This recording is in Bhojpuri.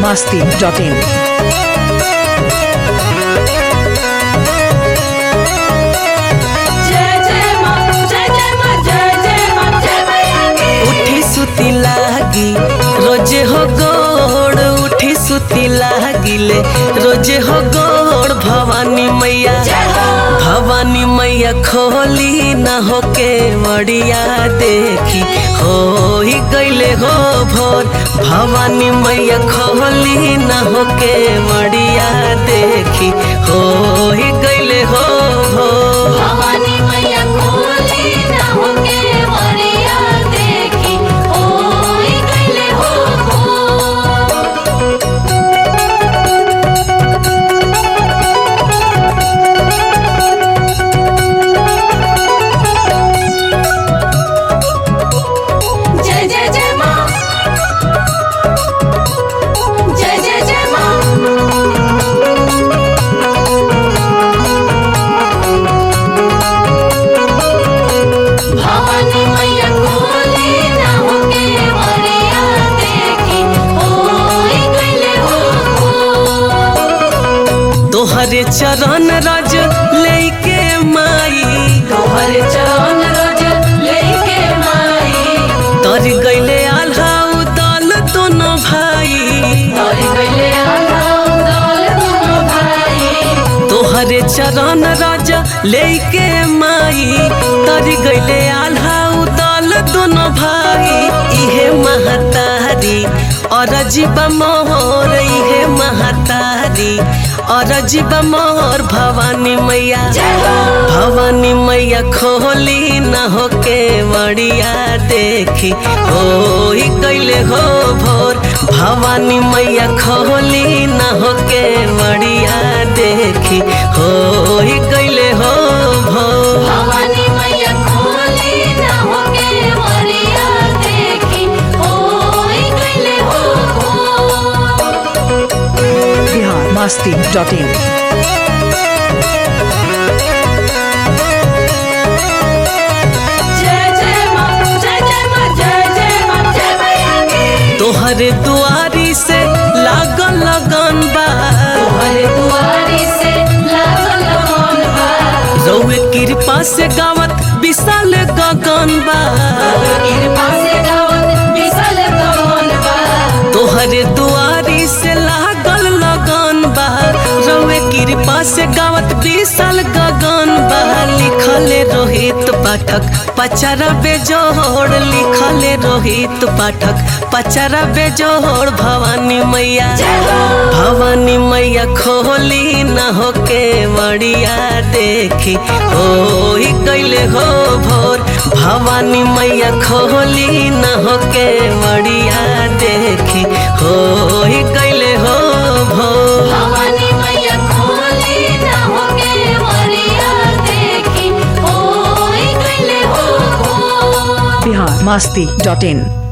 masti.in. जय जय मां जय जय मां जय जय मां जय मैया की उठी सुती लागी रोजे हो गोड़ उठी सुती लागिले रोजे हो गोड़ भवानी मैया भवानी मैया खोली न होके मड़िया देखी हो ही गईले हो भोर भवानी मैया खोली न होके मड़िया देखी हो ही गईले हो भोर भवानी मैया खोली ना होके मरिया देखी ओई गईले हो हो जय जय जय मां जय जय जय मां भवानी मैया खोली ना होके मरिया देखी ओई गईले हो तोहरे चरण रज लेके माई तोहर चरण रज लेके माई तर गईले आल्हा दल दोनों भाई तोर गईले आलाम दौल दोनों भाई तोहरे चरण रज लेके माई तर गईले आल्हा दल दोनों भाई इहे महतारी और जीवा मोहर इहे महतारी और जीवा मोहर भवानी मैया भवानी मैया खोली न होके मड़िया देखी हो ही गईले हो भोर भवानी मैया खोली न होके मड़िया देखी हो ही गईले हो भोर भवानी मैया खोली ना होके मरिया देखी ओई गईले हो Bihar masti.in. जय जय मां जय जय मां जय जय मां जय मैया की तोहरे दुआरी से लागल लगन बा तोहरे दुआरी से लागल मन बा रउए कृपा से गावत विशाल गगन बा कृपा से गावत विसल गगन बा तोहरे दुआरी से लागल लगन बा रउए कृपा से गावत विशाल गगन बा लिखले रोहित पाठक पचरा बेजोड़ लिखले रोहित पाठक पचरा बेजोड़ भवानी मैया भवानी मैया खोली न होके मड़िया देखी हो ही गईले हो भोर भवानी मैया खोली न होके मड़िया देखी हो ही गईले हो भोर भवानी मैया खोली ना होके मरिया देखी ओई गईले हो Bihar masti.in.